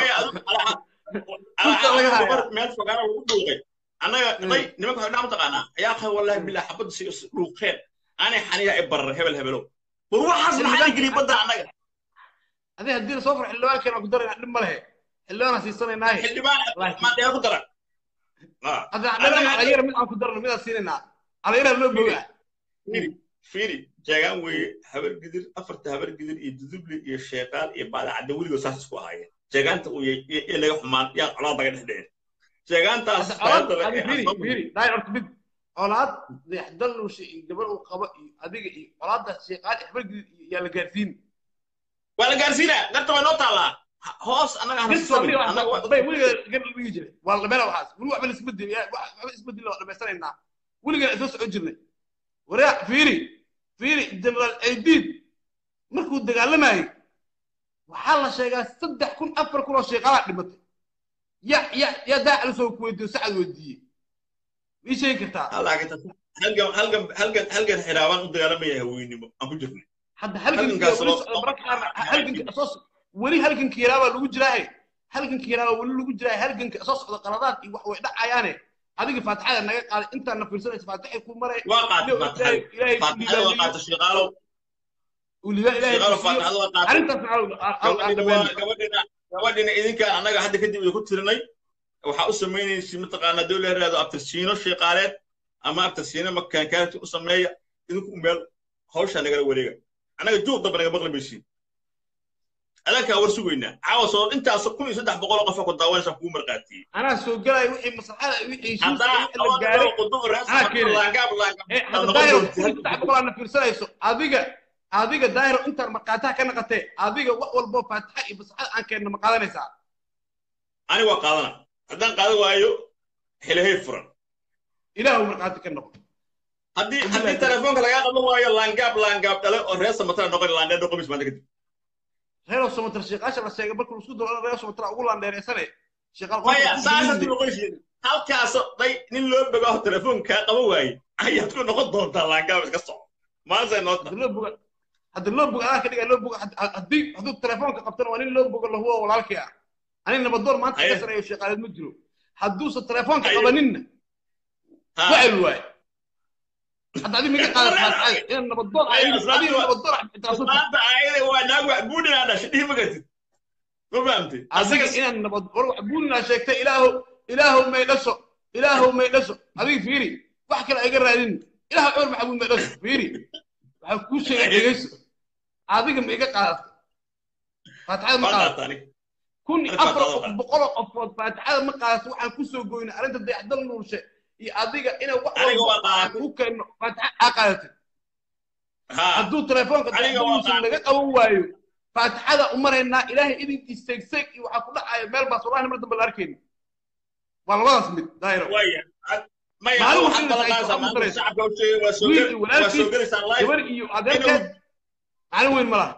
[SPEAKER 1] karo
[SPEAKER 2] meel fogaana lagu dhuuqay annaga day nimanka waxay dhaama taqaanaa ayaa qaba wallahi bilaa xabadda si dhuuqeen aanay xaniya i barar hebel hebelow war waxaas maxaa geliy badda annaga
[SPEAKER 1] adi haddii lasoo furo xildhibaankeena ku darayna dhib ma lehe xildhibaana siisanaynaay
[SPEAKER 2] xildhibaan maadheer ku daran
[SPEAKER 1] alayar mid aan ku darno midaan siinaynaa alayara loo bogaa
[SPEAKER 2] fiiri jeegaan weeye habar gidir afarta habar gidir iyo dudubli iyo sheeqaal iyo baadacadda weligood saas isku ahaayeen jeegaanta uu iyo laga xumaan yaa colaad laga dhex dhicin jeegaantaas
[SPEAKER 1] mid colaad dayaxdallusha iyo gabar uu qabo iyo adiga iyo colaadda sheeqaal iyo habar gidir yaa la gaarsiin
[SPEAKER 2] waa la gaarsiinaa garta waa noo taallaa hoos annaga
[SPEAKER 1] weliga dhigi jiray waa dhammeena waxaas weli waxba laisbedel waxba isbedel waa dhammaystanaynaa weligan isla socon jirnay waraa fiiri fiiri generaal aidiid markuu dagaalamayay waxaa la sheegaa saddex kun afar kun oo sheeqalaa dhimatay ya ya ya daacala soo ku weydiiyo sacad weydiiyey mii sheegi kartaa
[SPEAKER 2] halgan halgan halgan halgan xiraabaan u dagaalamaya haweynimo aan ku jirnay
[SPEAKER 1] hadda halganka weli halganka yaraabaa lagu jiraahe halganka yaraabaa weli lagu jiraahe halganka soo socda qaladaad iyo wax way dhacayaane adiga faatixada naga qaaday intaan na fiirsanaysa faatixay ku maray
[SPEAKER 2] waa qaatay faatixada waa qaatay shiqaalow gabadhina idinkaan annaga hadda kadib idinku tirinay waxaa u samaynaysa mataqaanaa dowla yaraado abtirsiino shiiqaaleed ama abtirsiino makaankaanti u sameeya idinku meel hawshaa nagala wareega annaga juuq damba naga maqli maysiin adankaa war sugaynaa caawa soo intaas kun iyo saddex boqol oo qofa ku daawanaysa kuu marqaatiyey
[SPEAKER 1] anaa soo gelaya wixii maslaxada wixii heshiiska
[SPEAKER 2] haddaa
[SPEAKER 1] wixii la gaaray
[SPEAKER 2] qudub
[SPEAKER 1] keenay.
[SPEAKER 2] laangaab
[SPEAKER 1] ee hadda
[SPEAKER 2] noqon
[SPEAKER 1] daahiro
[SPEAKER 2] doonta.
[SPEAKER 1] kun iyo saddex boqol aadna fiirsanayso adiga adiga daahiro intaan markaataha ka naqatee adiga wax walboo faatixa iyo maslaxada aan keenna ma qaadanaysaa
[SPEAKER 2] ani waa qaadana haddaan qaadan waayo xilahey furan
[SPEAKER 1] ilaahu markaati ka noqo
[SPEAKER 2] haddii
[SPEAKER 1] Haddii
[SPEAKER 2] haddii
[SPEAKER 1] la-
[SPEAKER 2] telefoonka lagaa qaban waayo laangaab laangaab dhale oo reer samatara noqon laandheer noqomis maanta kadib
[SPEAKER 1] reero somatar sheekaasha la sheegay markuu isku daro reero somatar ugu laandheereysane sheekaal
[SPEAKER 2] maya saasad noqonaysid halkaas day nin loo bogaa oo telefoonkaa qaban waaye ayaad ku noqon doontaa laangaab iska soco maanta noo
[SPEAKER 1] hadda loo boga hadda loo boga anaa ka dhigaa loo boga had- haddii hadduu telefoonka qabtana waa nin loo boga lahuwa walaalkii ah ani nabadoon maanta
[SPEAKER 2] Haye.
[SPEAKER 1] ka sareeyo sheekaaleed ma jiro hadduusan telefoonka
[SPEAKER 2] Haye.
[SPEAKER 1] qabaninna
[SPEAKER 2] Ha.
[SPEAKER 1] wacel waaye hadda adiga miga qaada faataxada inaan nabadoon
[SPEAKER 2] Haye,
[SPEAKER 1] adiga
[SPEAKER 2] islaamta
[SPEAKER 1] adiga
[SPEAKER 2] waa-
[SPEAKER 1] nabadoon ah xitaa sunta
[SPEAKER 2] maanta ayada waa naag wax buudhinaa dhashay dhihi magatid ma fahamtid
[SPEAKER 1] adiga
[SPEAKER 2] asaga
[SPEAKER 1] inaan nabad war wax buuninaa sheegtay ilaahu ilaahu may dhasho ilaahu may dhasho adiga fiiri wax kale ayga raadin ilaahu cumar maxamuud may dhasho fiiri waxaa kuu sheegay dhegeyso adiga ma iga qaadato faataxada ma
[SPEAKER 2] waa
[SPEAKER 1] qaadato
[SPEAKER 2] qaata aniga
[SPEAKER 1] kun iyo
[SPEAKER 2] Arrinta
[SPEAKER 1] afar
[SPEAKER 2] qaadada qaata.
[SPEAKER 1] boqol oo qofood faataxada ma qaadato waxaan ku soo goynay arrinta dayaxdal nuurshe iyo adiga inay wax
[SPEAKER 2] Aniga waa
[SPEAKER 1] walba aan
[SPEAKER 2] qaatay.
[SPEAKER 1] ku keenno faataxa aa qaadatay
[SPEAKER 2] ha
[SPEAKER 1] hadduu telefoonka
[SPEAKER 2] Aniga
[SPEAKER 1] dayaxdal
[SPEAKER 2] waa
[SPEAKER 1] nuurshe
[SPEAKER 2] qaatay.
[SPEAKER 1] laga qaban waayo faataxada u maraynaa ilaahay idinki seegseeg iyo waxaa ku dhacaya meel baas wallahi mar dambe la arkayna waa labadaas mid daayiro
[SPEAKER 2] waya maya
[SPEAKER 1] Maalin
[SPEAKER 2] waxaad
[SPEAKER 1] walba
[SPEAKER 2] ballanqaadaysaa
[SPEAKER 1] ay
[SPEAKER 2] maanta
[SPEAKER 1] soo
[SPEAKER 2] shacabka u sheegay waa soo
[SPEAKER 1] Wiil
[SPEAKER 2] gel-
[SPEAKER 1] iyo
[SPEAKER 2] waa soo
[SPEAKER 1] walaalkiis,
[SPEAKER 2] gelaysaa live
[SPEAKER 1] gabar iyo adeerkeed maalin weyn ma laha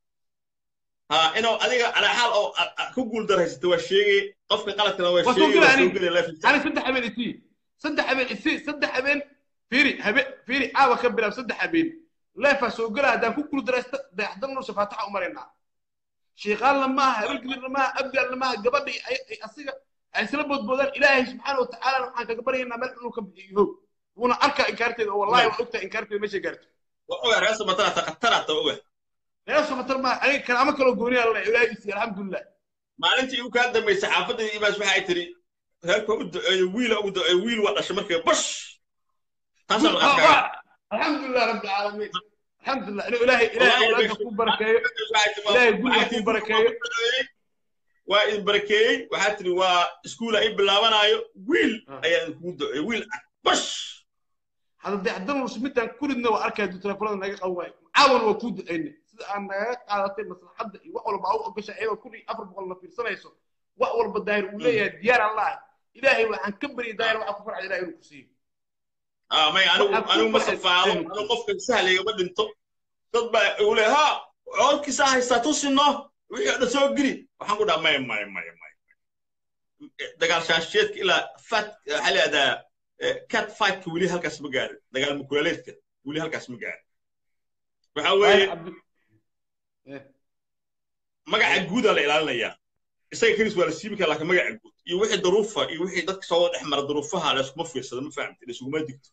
[SPEAKER 2] ha inuu adiga calaa xaal oo a- a- ku guul daraysata waa sheegay qofka qaladkana waa
[SPEAKER 1] Waa soo
[SPEAKER 2] sheegay waa
[SPEAKER 1] gelaya
[SPEAKER 2] soo
[SPEAKER 1] aniga.
[SPEAKER 2] gelay live
[SPEAKER 1] ani saddex habeen isii saddex habeen isii saddex habeen fiiri habe fiiri caawa ka bilaab saddex habeen leefaa soo gela haddaan ku guuldaraysta dayaxdal nuurshe faataxa u maraynaa sheekaalna maaha habeenkidirna maaha abgaalna maaha gabadhii ay- ay asiga ay isla boodboodaan ilaahay subxaana wa tacaala waxaan kaga baryaynaa meel inuu ka bixiyo how wuuna arkaa inkaarteeda oo wallahi waa ogtahay inkaarteeda meeshay gaarto
[SPEAKER 2] waa ogaa reer samatara khatarata oga
[SPEAKER 1] reer somatar maaha aniga kalaamo kaloo gooniyaa la ilaahay isiiy alxamdulilah
[SPEAKER 2] maalintii igu kaa dambaysay xaafadda imaas waxay tiri reerka u duceeyo wiila ugu duceeyo wiil waa dhashay markii bash taasaa la arkaa
[SPEAKER 1] alxamdulilah rabbi alcaalamiin alxamdulilah inuu ilaahay ilaahay awlaadka ku barakeeyo Ilaahay guriga ku barakeeyo.
[SPEAKER 2] waa idin barakeeyey waxaa tiri waa iskuula i bilaabanaayo wiil
[SPEAKER 1] Ah.
[SPEAKER 2] ayaa idinkugu duceeyey wiil ah bash
[SPEAKER 1] hadda dayaxdal nuurshe midaan kuridna waa arkaya duu telefoonada naga qaban waayo caawana waa kuu ducaynay sida aan nagaga qaadatay maslaxadda iyo wax walba aa u ogasha iyadoo kun iyo afar boqol na fiirsanayso wax walba daahir uu leeyahay diyaar allah ilaahay waxaan ka baryay daahir waxaa ku farxay ilahay inuu ku siiyo
[SPEAKER 2] ah may anigu
[SPEAKER 1] Waxaa ku
[SPEAKER 2] anigu ma
[SPEAKER 1] baxay-
[SPEAKER 2] safaado
[SPEAKER 1] Aynu.
[SPEAKER 2] anigu qofka sahlayga ma dhinto dad baa igu le ha coodkiisa haystaa tusino wixii o dhan soo geli waxaan ku dhaha maya maya maya maya dagaal shaasheedka ilaa fat waxaa leedaa cat fightka weli halkaas ma gaarin dagaal mukulaaleedka weli halkaas ma gaarin waxaa weeye magaca guudaa la ilaalinayaa isaga kelis waa la siibi karaa laakiin magaca guud iyo wixii daruufa iyo wixii dadka soo dhex mara daruufaha layskuma fiirsado ma fahamti laysuguma digto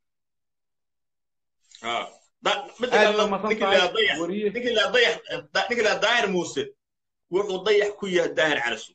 [SPEAKER 2] Ah. Da- midda
[SPEAKER 1] aad
[SPEAKER 2] kale,
[SPEAKER 1] baa masan
[SPEAKER 2] ninkii la
[SPEAKER 1] tahay
[SPEAKER 2] dayax
[SPEAKER 1] wariye
[SPEAKER 2] ninkii la dayax da- ninkii la daahir muuse wuxuu dayax ku yahay daahir calasu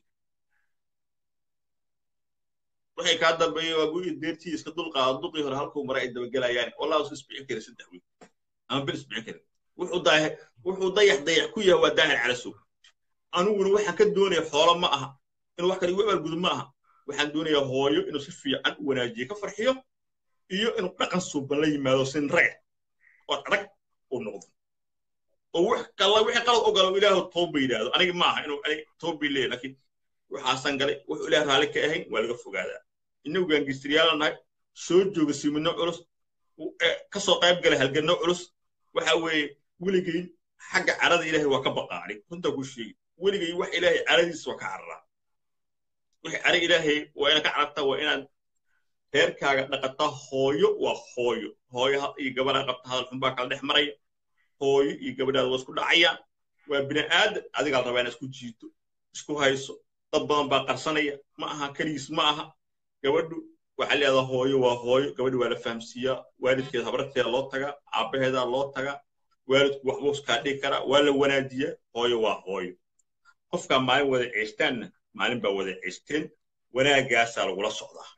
[SPEAKER 2] waxay kaa dambeeyey waa gurigii deertii iska dulqaada duqii hore halkuu maray ay dabagelayaan wallahu iska isbixin karin saddex wiil ama bil isbixin karin wuxuu dayax wuxuu dayax dayax ku yahay waa daahir calasu aniguna waxaan ka doonaya xoolo ma aha inuu wax kale igu abaalgudo ma aha waxaan doonayaa hooyo inuu si fiican u wanaajiyo ka farxiyo iyo inuu dhaqan suuban la yimaado sin raga oo adag uu noqdo oo wax kala wixii qalad ogalo ilaahu tooba yidhaahdo aniga ma aha inuu aniga tooba leeyahy laakiin waxaasan galay wuxuu ilaah raalli ka ahayn waa laga fogaadaa innagu gaangistiriyaala nahay soo jooga siminno culus kasoo qayb galay halganno culus waxa weeye weligay xagga carada ilaahay waa ka baqaani runtaa ku sheegi weligay wax ilaahay caradiisa waa ka cararaa wixii cara ilaahay waa inaad ka carartaa waa inaad reerkaaga dhaqataa hooyo waa hooyo hooyo iyo gabadhaa qabta hadal xun baa kala dhex maraya hooyo iyo gabadhaada waa isku dhacayaan waa bini aadan adigaa rabaa inaad isku jiito isku hayso dad badan baa qarsanaya ma aha keligiis ma aha gabadhu waxaa leedaha hooyo waa hooyo gabadhu waa la fahamsiiyaa waalidkeeda habarteeda loo tagaa aabbaheedaa loo tagaa waalidku waxbuu iskaa dhigi karaa waa la wanaajiyaa hooyo waa hooyo qofkaa maalin wada ceestaanna maalin baa wada ceesteen wanaaggaasaa lagula socdaa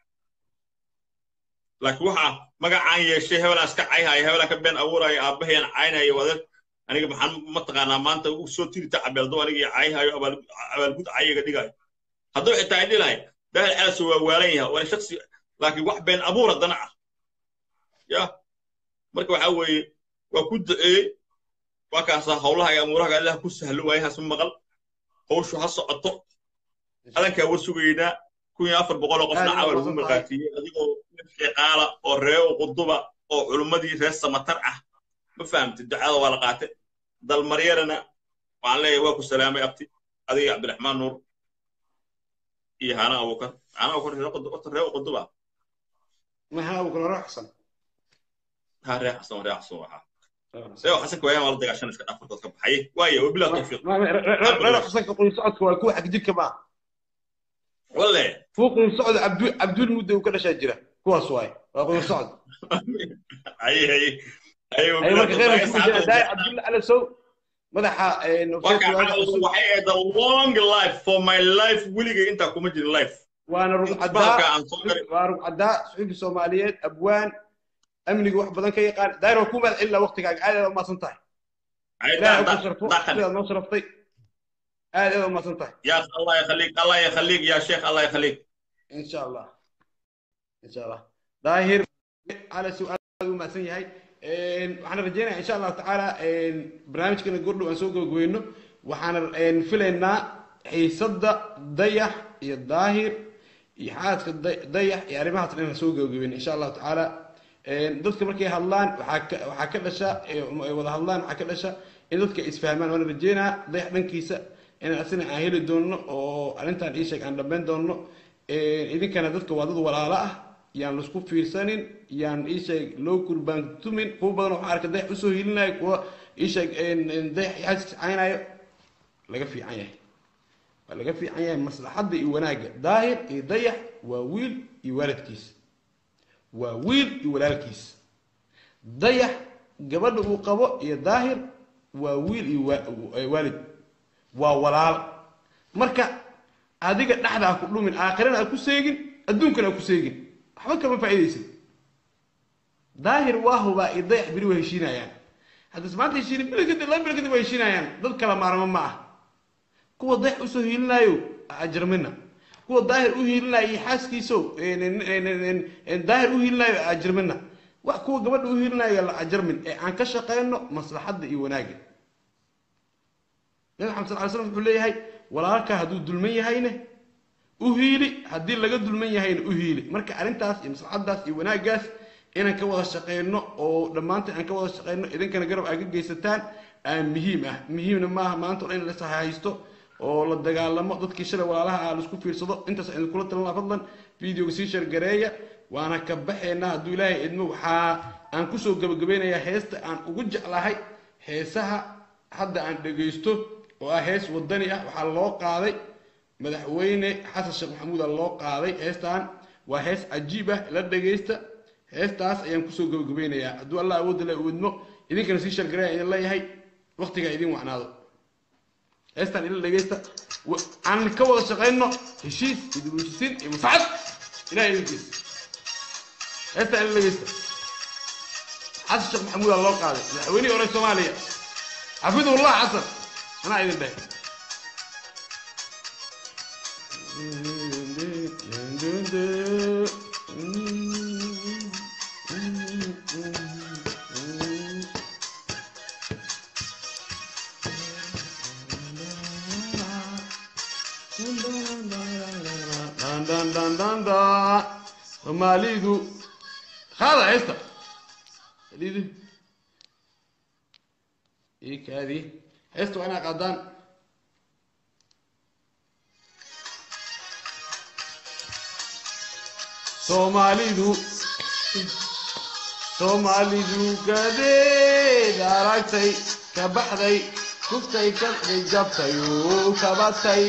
[SPEAKER 2] laakiin waxaa magacaan yeeshay hebelaan iska cayhaya hebelaan ka been abuuraya aabbahayaan caynaya wada aniga maxaan mataqaanaa maanta u soo tirita cabeeldo anigii cayhayo abaalgud cayiga dhigayo hadduu xitaa ay dhilahay daahir calaso waa waalan yahay waana shaksi laakiin wax been abuur haddana ah ya marka waxaa weeye waa ku duceeyey waa kaasaa howlaha iyo amuuraha allah ku sahlo waayahaas ma maqal howshu ha socoto adankaa war sugaynaa kun iyo afar boqol oo qofna cawal ugu marqaatiyey adigoo sheeqaala oo reeo quduba oo culummadii reer samatar ah ma fahamtid ducada waa la qaatay dalmaryarana waxaan leeyahay waa ku salaamay abti adiga cabdiraxmaan nuur iyo hana abukar hana abukar reeo quduba
[SPEAKER 1] maxaa abukar hore xasan
[SPEAKER 2] ha ree xasan ree xasan waxaa reeo xasanka waayaan waa la dagaashan iska dhafarkood ka baxaye waaye wabilaa tawfiiq
[SPEAKER 1] reer xasanka qoyn socodka waa kuwa xagjirka maa
[SPEAKER 2] walle
[SPEAKER 1] فوق الصعد عبد عبد المدة وكذا شاجرة كواس واي فوق الصعد
[SPEAKER 2] اي اي اي
[SPEAKER 1] اي مركز غير داي عبد الله على سو مدح
[SPEAKER 2] waxay the long life for my life weligay intaa kuma jirin life
[SPEAKER 1] وانا ربع عداء ربع عداء صحيح الصوماليات ابوان امني wax badan ka yaqaan daayro kuma illa waqtiga aad ma santahay لا ما صرفتي aad aad umahadsan tahay
[SPEAKER 2] ya allah yakhaliik allah yakhaliik ya sheekh allah yakhaliik
[SPEAKER 1] insha allah insha allah daahir ala su-aal u mahadsan yahay waxaan rajeynayaa insha allahu tacaala barnaamijkana gordhow aan soo gabagabeyno waxaan filaynaa xiisadda dayax iyo daahir iyo xaadka dayax iyo arrimahaas inaan soo gabagabeyno insha allahu tacaala dadka markay hadlaan waxaa ka dhasha wada hadlaan waxaa ka dhasha in dadka isfahmaan waana rajeynaa dayax dhankiisa inaan asina aan heli doonno oo arrintan ii sheeg aan dhammayn doonno idinkana dadka waa dad walaalo ah yaan laisku fiirsanin yaan ii sheeg loo kurbaantumin kuwa badan waxaa arka dayax usoo hilinayo kuwa ii sheeg dayax xaaskiis caynayo laga fiican yahay waa laga fiican yahay maslaxadda iyo wanaagga daahir iyo dayax waa wiil iyo waalidkiis waa wiil iyo walaalkiis dayax gabadha uu qabo iyo daahir waa wiil iyo waalid waa walaal marka adiga dhexda ha ku dhumin aakhirana ha ku seegin adduunkana ha ku seegin waxba kama faa'iidaysid daahir waa hubaa iyo dayax beri waa heshiinayaan haddas maanta heshiini bil kadib laba bil kadib waa heshiinayaan dad kala maarmo ma ah kuwa dayax usoo hiilinaayo ajarmina kuwa daahir u hiilinayo iyo xaaskiiso daahir u hiilinayo ajarmina wax kuwa gabadha u hiilinayo la ajarmin ee aan ka shaqayno maslaxadda iyo wanaagga nabi maxamed sal ly slam wuxuu leeyahay walaalka hadduu dulman yahayne u hiili haddii laga dulman yahayna u hiili marka arrintaas iyo maslaxaddaas iyo wanaaggaas inaan ka wada shaqayno oo dhammaanteen aan ka wada shaqayno idinkana garab aa ka geysataan aa muhiim ah muhiimna maaha maanta o dhan in la haysto oo la dagaalamo dadkii shalay walaalaha ah laisku fiirsado intaas aan idinkula talinaa fadlan videoga sii shargareeya waana ka baxaynaa hadduu ilaahay idmo waxaa aan kusoo gabagabeynayaa heesta aan ugu jeclahay heesaha hadda aan dhegaysto oo ah hees wadani ah waxaa loo qaaday madaxweyne xasan sheekh maxamuuda loo qaaday heestan waa hees cajiib ah la dhegaysta heestaas ayaan kusoo gabagabeynayaa hadduu allah awoodda le uidmo idinkana sii shargareya idin leeyahay waqtigaa idin wacnaado heestan ila dhegaysta aan ka wada shaqayno heshiis iyo dibulshisiin iyo masaxad ilahay idinkiisa heestan ila dhegaysta xasan sheekh maxamuuda loo qaaday madaxweynihii hore soomaaliya xafidullah xasan anaa idin dhahay soomaalidu qaada heesta lidu ikaadi heesta waa inaa qaadaan soomaalidu soomaalidu gadeed aragtay ka baxday kuftay kaday jabtay uu kabatay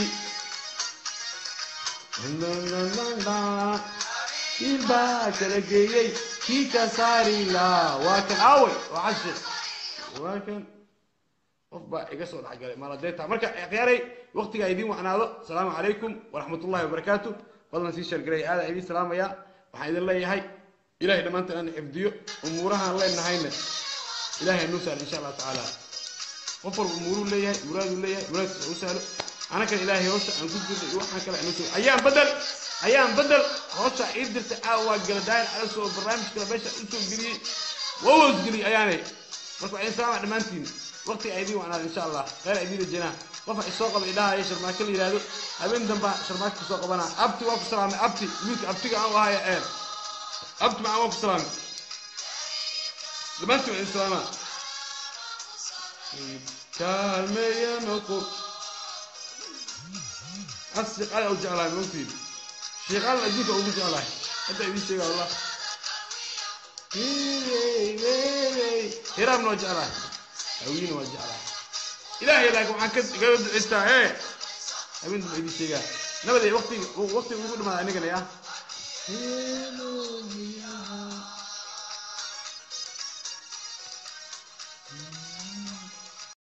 [SPEAKER 1] kiilbaa kala geeyey kii ka saari laa waa kan aaway waa cashe waa kan qof baa iga soo dhexgalay maaladeeta marka akhyaaray waqtigaa idiin wacnaado asalaamu calaykum waraxmatullahi wabarakaatu fadlan sii shargaray aadaan idiin salaamayaa waxaan idin leeyahay ilahay dhammaantaan aan xifdiyo umuurahaan leenahayna ilahay nuu saar insha allah tacaala qof walba umuuruu leeyahay muraaduu leeyahay muraadkiisa u sahlo anakana ilaahay hawsha aan ku jirnay iyo waxaan kale aan usoo ayaan badel ayaan badel hawsha ii dirtay caawa waa gala daahir cala soo barnaamij kale meesha usoo geliyey waa wasgeliyey ayaanay marka waxaan salaama dhammaantiin waqti ay idiin wacnaan insha allah khayr ay idiin rajanaa qof ay soo qaba idhaha sharmaake la yidhaahdo habeen damba sharmaake kusoo qabanaa abti waa ku salaamay abti wiilka abtiga aan u ahaya eer abti macaan waa ku salaamay dhammaantiin waa idin salaamaa kaalmeeya noqo asdiqada u jeclahay moogtiin sheeqaadan adduunka ugu jeclahay hadda idiin sheega wallah hiraamna waa jeclahay hawiina waa jeclahay ilaahay laakiin waxaan ka kaga ducaystaa ee habeen damba idiin sheegaa nabaday waqtiga waqtiga ugu dhamaada anigana ya